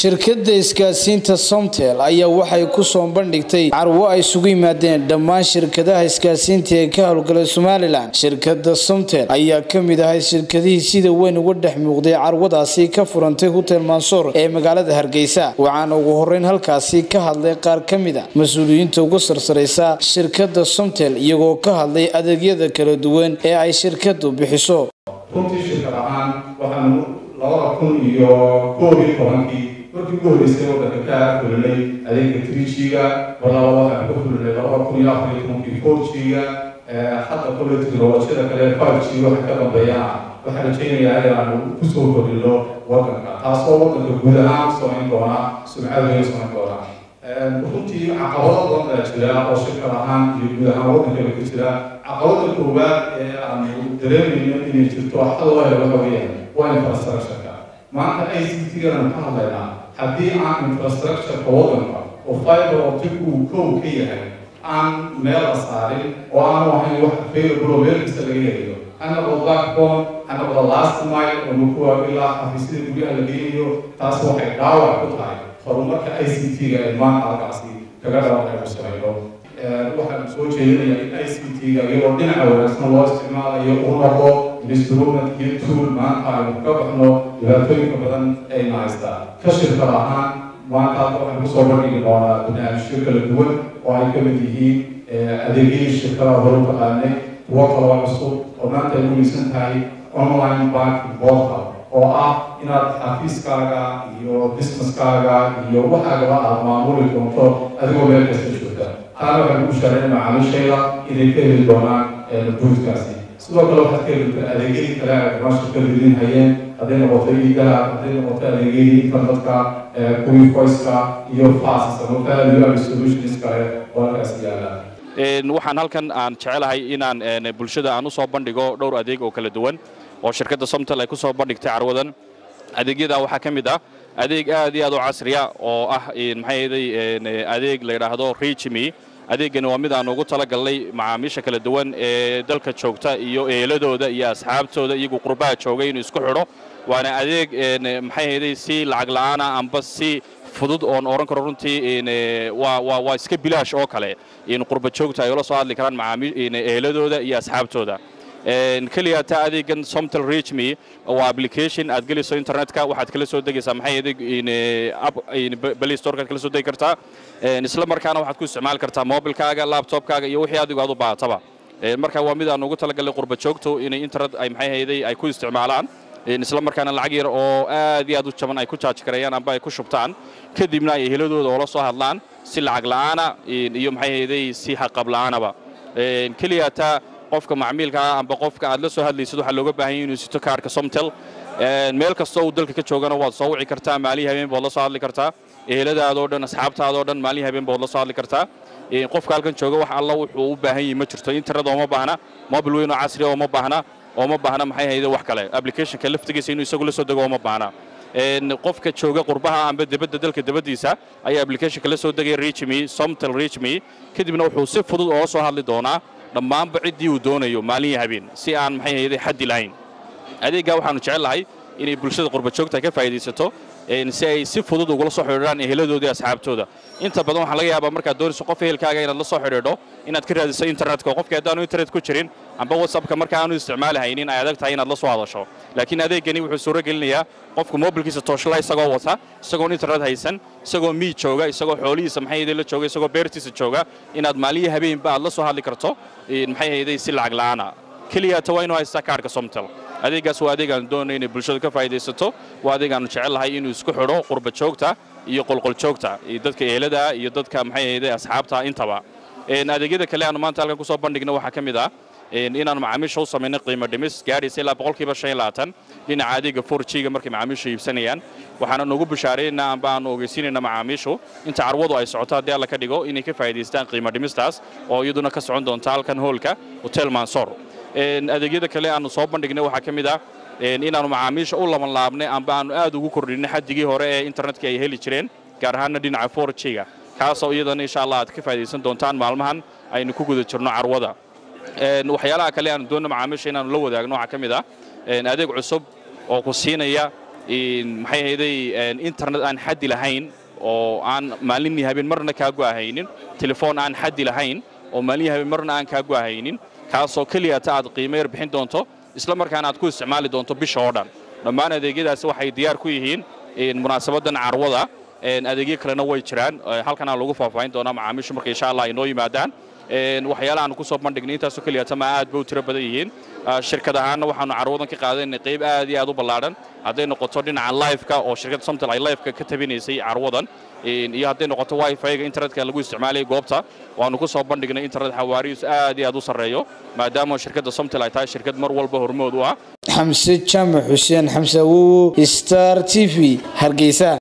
shirkadda isgaadsiinta somtel ayaa waxay ku soo bandhigtay carwo ay isugu yimaadeen dhammaan shirkadaha isgaadsiinta ee ka howlgalay somalilan shirkadda somtel ayaa ka mid ahay shirkadihii sida weyn uga dhex muuqday carwadaasi ka furantay hotel mansour ee magaalada hargeysa waxaana ugu horeyn halkaasi ka hadlay qaar ka mid a mas-uuliyiinta ugu sarsaraysa shirkadda somtel iyagoo ka hadlay adeegyada kala duwan ee ay shirkaddu bixiso runtii shirkad ahaan waxaanu labada kun iyo koob iyo tobankii markii ugu horreysay waddanka ka fulinay adeega trijiga walaba waxaan ka fulinay labada kun iyo afar iyo tobankii fourjiga hadda kole teknolojiyada kale five g waxa ka dambeeyana waxaan rajaynayaa inaanu kusoo kordhino waddanka taasoo waddanka guud ahaan samayn doona sumcad weyn samayn doona runtii caqabado badan baa jira oo shirkad ahaan iyo guud ahaan waddankaba ka jira caqabada koowaad ee aanu dareemayno inay jirto xal loo helo waxa weeyaan waa infrastructureka maanta i c t-gana ka hadlaynaa haddii aan infrastructureka waddanka oo fiber optic uu kow ka yahay aan meel la saarin oo aanu ahayn wax available oo meel kasta laga helayo ha noqdo backbone ha noqdo last mile oo makuwa ilaa xafiisyada guryaha la geynayo taas waxay dhaawac ku tahay horumarka i c t-ga ee maanta halkaasi kaga dhawaaqaynu samayno waxaan soo jeedinayaa in i c t-ga iyadoo dhinaca wanaagsan loo isticmaalayo uu noqdo instrument iyo tool maanta aynu ka baxno dhibaatooyinka badan ayna haystaa ka shirkad ahaan maanta hadda waxaan kusoo bandhigi doonaa barnaamijyo kala duwan oo ay ka mid yihiin adeegyadii shirkadaha hore u taqaanay kuwo kaloo cusub oo maanta ay umaysan tahay online banking portal oo ah inaad xafiiskaaga iyo businesskaaga iyo waxaagaba aad maamuli doonto adigoo meel kasta joogta taana waxaan ku shaaray macaamiishayda inay ka heli doonaan buudkaasi sidoo kale waxaad ka heli doontaa adeegyadii kale ay maasha ka ridin hayeen hadday noqoto iidaha hadday noqoto adeegyadii internetka kuwii voiceka iyo fast ama value solutions kale oo halkaas yaala waxaan halkan aan jecelahay inaan bulshada aan u soo bandhigo dhowr adeeg oo kala duwan oo shirkadda somtel ay ku soo bandhigtay carwadan adeegyada waxaa ka mid ah adeeg aad iyo aad u casriya oo ah maxayday adeeg la yidhaahdo reachme adeegani waa mid aan ugu talagalnay macaamiisha kala duwan ee dalka joogta iyo eeladooda iyo asxaabtooda iyagu qurbaha joogay inuu isku xidho waana adeeg maxayday si lacag la'aana amba si fudud oon oran karo runtii waa iska bilaash oo kale in qurba joogta ay ula soo hadli karaan eeladooda iyo asxaabtooda keliya taa adeegan somtel reachme waa application aad gelayso internetka waxaad kala soo degaysaa maxay adeeg play storekaad kala soo degi kartaa isla markaana waxaad ku isticmaali kartaa mobilkaaga laptopkaaga iyo wixii adigu aad u baahataba marka waa mid aan ugu talagalay qurba joogto inay internet ay maxay hayday ay ku isticmaalaan isla markaana lacag yar oo aad iyo aad u jaban ay ku jaaji karayaan amba ay ku shubtaan kadibna ay eheladooda oola soo hadlaan si lacag la'aana iyo maxay hayday si xaqab la'aanaba keliya taa qofka macmiilkaa amba qofka aad la soo hadlaysid waxaa looga baahan yahay inuu sito kaarka somtel meel kastoo uu dalka ka joogana waad soo wici kartaa maalihii habeen baad la soo hadli kartaa eheladaadoo dhan asxaabtaadoo dhan maalihii habeen baad la soo hadli kartaa qofka halkan jooga wax alla wuxuu u baahan yahay ma jirto internet ooma baahna mobil weyn oo casriya ooma baahna ooma baahna maxay hayde wax kale applicationka laftigiisa inuu isagu la soo dego ooma baahna qofka jooga qurbaha amba debadda dalka debaddiisa ayaa applicationka la soo degaya reachme somtel reachme kadibna wuxuu si fudud oola soo hadli doonaa dhammaanba ciddii uu doonayo maalihii habeen si aan maxay hayday xaddi lahayn adeeggaa waxaanu jecellahay inay bulshada qurbajoogta ka faa'iidaysato si ay si fudud ugula soo xidhiidhaan eheladooda iyo asxaabtooda inta badan waxaa laga yaabaa markaad doonayso qof ehelkaaga inaad la soo xidhiidho inaad ka raadiso internetka oo qofkii haddaanu internet ku jirin amba whatsappka marka aanu isticmaali haynin ay adag tahay inaad la soo hadasho laakiin adeegani wuxuu suuro gelinayaa qofku mobilkiisa tooshla isagoo wata isagoon internet haysan isagoo miid jooga isagoo xoolihiisa maxay hayday la jooga isagoo beertiisa jooga inaad maalihii habeenba aad la soo hadli karto maxay hayday si lacag la'aana keliyaata waa inuu haystaa kaarhka somtel adeeggaas waa adeeg aanu doonay inay bulshada ka faa'idaysato waa adeeg aanu jecellahay inuu isku xidho qurba joogta iyo qolqol joogta iyo dadka ehelada iyo dadka maxay hayday asxaabta intaba adeegyada kale aanu maanta halkan ku soo bandhigna waxaa ka mid ah inaanu macaamiisha u samaynay qiimo dhimis gaadhaysa ilaa boqolkiiba shan iyo labaatan dhinaca adeega four g-ga markay macaamiishu iibsanayaan waxaana nugu bishaaraynaa amba aanu ogeysiinayna macaamiishu inta carwadu ay socoto haddii alla ka dhigo inay ka faa'idaystaan qiimo dhimistaas oo iyaduna ka socon doonta halkan hoolka hotel mansor adeegyada kale aanu soo bandhignay waxaa ka mid ah inaanu macaamiisha u laban laabnay amba aanu aad ugu kordhinay xaddigii hore ee internetka ay heli jireen gaar ahaanna dhinaca four g-ga kaasoo iyadana insha allah aad ka faa'iidaysan doontaan maalmahan aynu ku guda jirno carwada waxyaalaha kale aanu doonno macaamiisha inaanu la wadaagno waxaa ka mid ah adeeg cusub oo ku siinaya maxay ahayday internet aan xaddi lahayn oo aan maalinii habeen marna kaa go'ahaynin telefoon aan xaddi lahayn oo maalinii habeen marna aan kaa go'ahaynin kaasoo keliyata aad qiimo yar bixin doonto isla markaana aad ku isticmaali doonto bisha oo dhan dhammaan adeegyadaasi waxay diyaar ku yihiin munaasabadan carwada adeegyo kalena way jiraan halkanaa lagu faahfaahin doonaa macaamiishu marka insha allah ay noo yimaadaan waxyaalaha aanu ku soo bandhignay intaasoo keliyata ma aad ba u tiro badan yihiin shirkad ahaanna waxaanu carwadan ka qaadaynay qayb aad iyo aad u ballaadhan hadday noqoto dhinaca lifeka oo shirkadda somtel ay lifeka ka tabinaysay carwadan iyo hadday noqoto wifi-ga internetka lagu isticmaalayay goobta waanu ku soo bandhignay internet xawaarihiisu aad iyo aad u sarreeyo maadaama shirkadda somtel ay tahay shirkad mar walba hormood u ah xamse jaamac xuseen xamse awowo star t v hargeysa